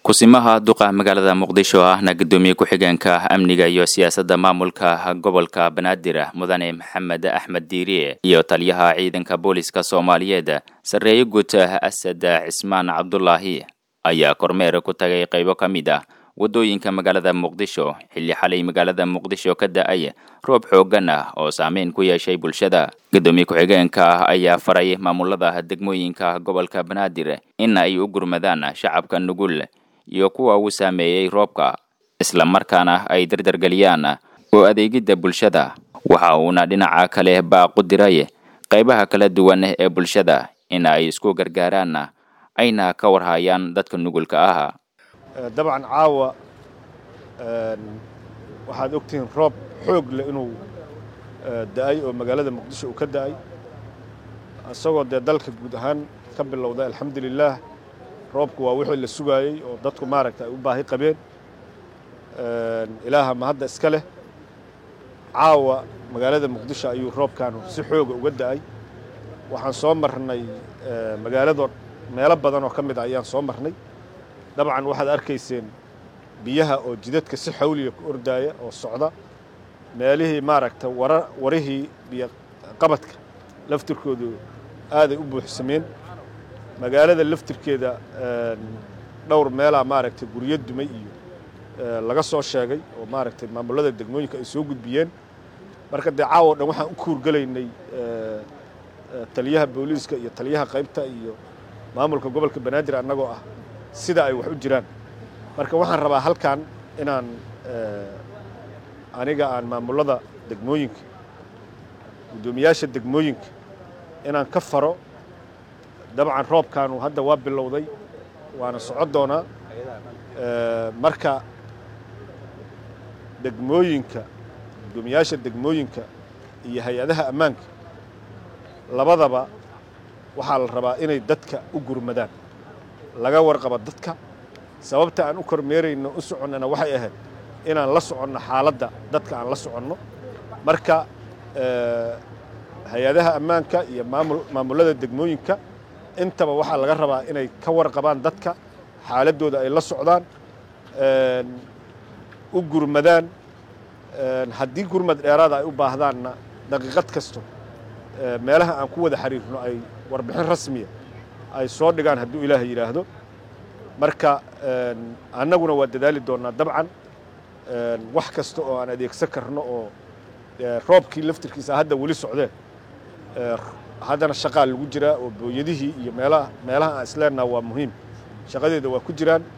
kusimaha duqa magaalada muqdisho ahna gudoomiye ku-xigeenka amniga iyo siyaasadda maamulka gobolka banaadir mudane maxamed axmed diiriye iyo taliyaha ciidanka booliska soomaaliyeed sarreeye guud asad cismaan cabdulaahi ayaa kormeer ku tagay qaybo ka mid ah waddooyinka magaalada muqdisho xilli xalay magaalada muqdisho ka da-ay roob xooggan ah oo saameyn ku yeeshay bulshada gudoomiye ku-xigeenka ayaa faray maamulada degmooyinka gobolka banaadir in ay u gurmadaan shacabka nugul iyo kuwa uu saameeyey roobka isla markaana ay dardargeliyaan oo adeegidda bulshada waxa uuna dhinaca kale baaqu diray qaybaha kala duwan ee bulshada in ay isku gargaaraan ayna ka warhayaan dadka nugulka ah dabcan caawa waxaad ogtihiin roob xoog leh inuu da-ay oo magaalada muqdisho uu ka da-ay isagoo dee dalka guud ahaan ka bilowday alxamdulilaah roobku waa wixii la sugaayey oo dadku maaragta ay u baahi qabeen ilaaha ma hadda iska leh caawa magaalada muqdisho ayuu roobkaanu si xooga uga da-ay waxaan soo marnay magaalado meelo badan oo ka mid ah ayaan soo marnay dabcan waxaad arkayseen biyaha oo jidadka si xawliya ku ordaaya oo socda meelihii maaragta wara warihii biyo qabadka laftirkoodu aaday u buuxsameen magaalada laftirkeeda dhowr meelaa maaragtay guryo dumay iyo laga soo sheegay oo maaragtay maamulada degmooyinka ay soo gudbiyeen marka dee caawo dhan waxaan u kuurgelaynay taliyaha booliiska iyo taliyaha qaybta iyo maamulka gobolka banaadir annagoo ah sida ay wax u jiraan marka waxaan rabaa halkan inaan aniga aan maamulada degmooyinka guddoomiyaasha degmooyinka inaan ka faro dabcan roobkaanu hadda waa bilowday waana socon doonaa marka degmooyinka guddoomiyaasha degmooyinka iyo hay-adaha ammaanka labadaba waxaa la rabaa inay dadka u gurmadaan laga warqabo dadka sababta aan u kormeerayno u soconnana waxay ahayd inaan la soconno xaaladda dadka aan la soconno marka hay-adaha ammaanka iyo maamul maamullada degmooyinka intaba waxaa laga rabaa inay ka warqabaan dadka xaaladdooda ay la socdaan u gurmadaan haddii gurmad dheeraada ay u baahdaanna daqiiqad kasto meelaha aan ku wada xiriirno ay warbixin rasmiya ay soo dhigaan hadduu ilaahay yidhaahdo marka annaguna waa dadaali doonnaa dabcan wax kasta oo aan adeegsan karno oo roobkii laftirkiisa hadda weli socdeen haddana shaqaa lagu jiraa oo booyadihii iyo meelaha meelaha aan isleennaha waa muhiim shaqadeeda waa ku jiraan